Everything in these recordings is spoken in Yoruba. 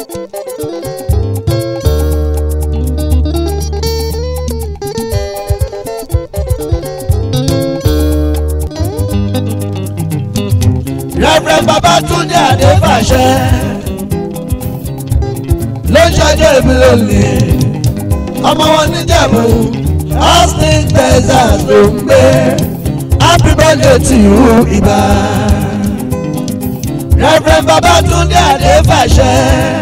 Reverend Babatunde Adefàṣẹ ló ń ṣọjọ́ ìbí lónìí ọmọ wọn níjẹ̀bú Austin Texas ló ń gbé happy birthday to you ibà Reverend Babatunde Adefàṣẹ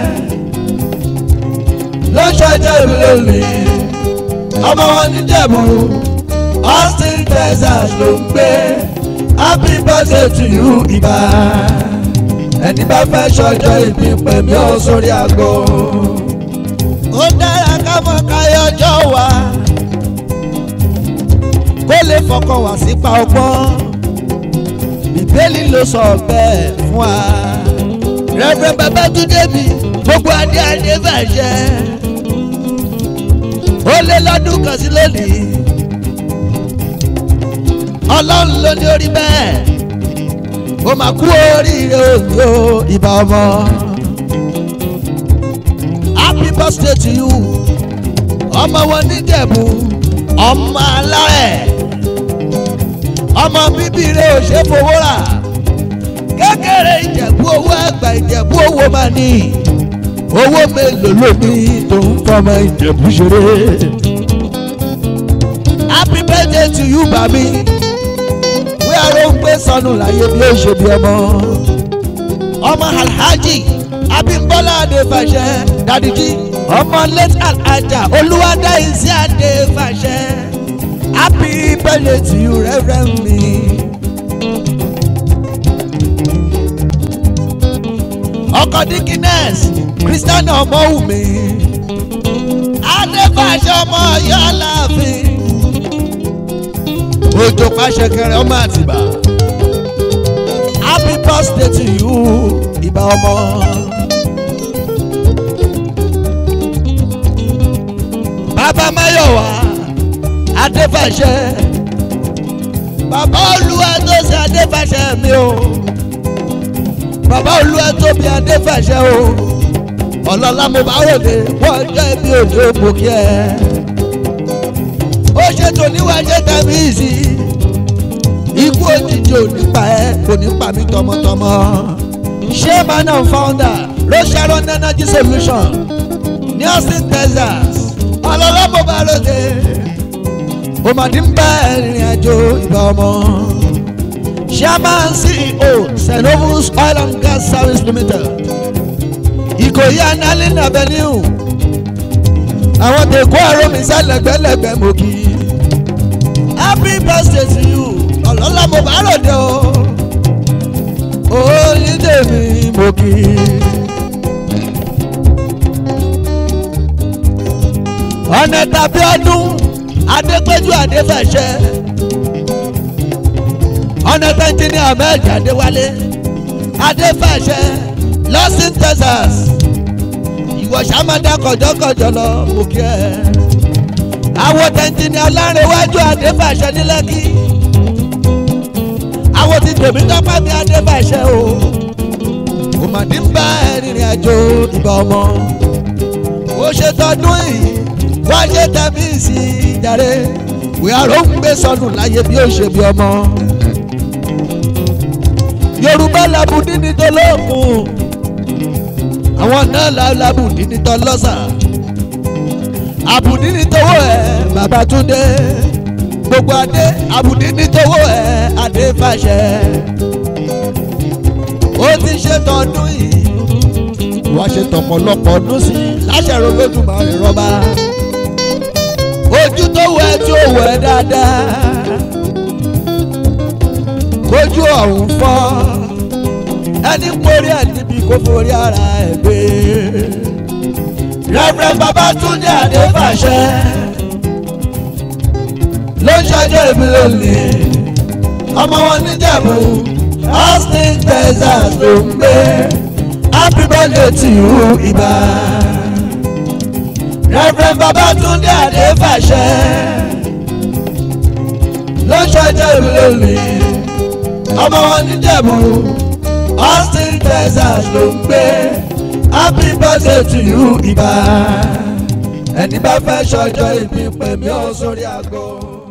ló ń ṣọjọ́ ìbí lónìí ọmọ wọn níjẹ̀bú Austin Texas ló ń gbé happy birthday to you ibà ẹni bá fẹ́ ṣọjọ́ ìbí pẹ̀mí ó sórí àgbo. ó dára ká mọ̀ káyọjọ́ wa kó lè fọkàn wá sípa ọgbọ́n bíbélì ló sọ bẹ́ẹ̀ fún wa. rẹ́fẹ̀rẹ́ Babátúndé mi gbogbo adé adé bàjẹ́ ó lé lọ́dún kan sí lónìí ọlọ́run ló ní orí bẹ́ẹ̀ ó máa kú oríire òjò ìbá ọmọ. happy birthday to you ọmọ wọn níjẹ̀bú ọmọ alárẹ̀ ọmọ bíbí rẹ̀ ò ṣe fowó rà kékeré ìjẹ̀bú owó àgbà ìjẹ̀bú owó máa ní owó mélòó ló ní tó ń fọmọ ìjẹ̀bú ṣeré. happy birthday to you bàbí aró ń gbé sọnù láyé bí ó ṣe bí ọmọ. ọmọ alhaji abimbola adefàṣẹ dadiji ọmọ late alhaja olúwadáìsí adefàṣẹ happy birthday to you reverend me. ọkọ dikines christian ọmọwùmí adefàṣẹ ọmọ ọyọ aláàfin òjò pàṣẹkẹrẹ ọmọ àtìbà happy birthday to you ìbà ọmọ. bàbá máyọ̀wá adéfàṣẹ bàbá olúwa tó ṣe adéfàṣẹ mi o bàbá olúwa tó bí adéfàṣẹ o ọlọ́lá mo bá ròde wọ́n jẹ́ bí òjò bòkí ẹ̀ ó ṣètò níwájú tàbí ìsì ikú òjijì ò ní pa ẹ́ kò ní pa mí tọmọtọmọ chairman and founder Rosharon energy solution ní Austin Texas ọlọ́lọ́mọ bá lóde òmàdí ń bá ìrìn àjò ìbá ọmọ chairman CEO Cenovus oil and gas service limited Ìkòyí analin avenue àwọn tèkó ẹ̀rọ mi sálẹ̀gbẹ́lẹ̀gbẹ́ mo kì í happy birthday to you ọlọ́lá mo bá ròde o oyin tèmi mo kì í. ọ̀nà tàbí ọdún adépẹ́jú adéfẹ̀ṣẹ́ ọ̀nà tẹ́ńtínní ahmed adéwálé adéfẹ̀ṣẹ́ lọ́sìn texas ìwọ sàmàdà kọjọkọjọ lọ mo kí ẹ. àwọn tẹ̀ntìní ọlárẹ̀wájú adébàṣẹ ní lẹ́kì. àwọn ti tèmi tọ́pẹ́ mi adébàṣẹ o. òmàdí ń bá ẹ̀rìnrìn àjò ìbá ọmọ. ó ṣe tọdún yìí wá ṣe tẹ̀mí sí ìjàre. wíwárò ń gbé sọnù láyé bí ó ṣe bí ọmọ. yorùbá làbùdí ní tolókun àwọn náà la abùdí ní tọ́ lọ́sà abùdí ní tọwọ́ ẹ̀ Babátúndé gbogbo adé abùdí ní tọwọ́ ẹ̀ Adéfàṣẹ ó ti ṣe tọdún yìí wá ṣe tọ̀pọ̀lọpọ̀ ọdún sí láṣẹ̀rọ lójúmọ́ ìrọ́bà ojú tó wẹ̀ tí ó wẹ̀ dáadáa kójú ọ̀hún fọ́ ẹni mórí ẹ̀ níbi kó forí ara ẹ̀ gbé. Reverend Babátúndé Adéfàṣẹ ló ń ṣọjọ́ ìbí lónìí ọmọ wọn níjẹ̀bú Austin Texas ló ń gbé happy birthday to you ibà. Reverend Babátúndé Adéfàṣẹ ló ń ṣọjọ́ ìbí lónìí ọmọ wọn níjẹ̀bú. Austin Texas ló ń gbé happy birthday to you ibà ẹni bá fẹ́ ṣọjọ́ ìbí pè mí ó sórí aago.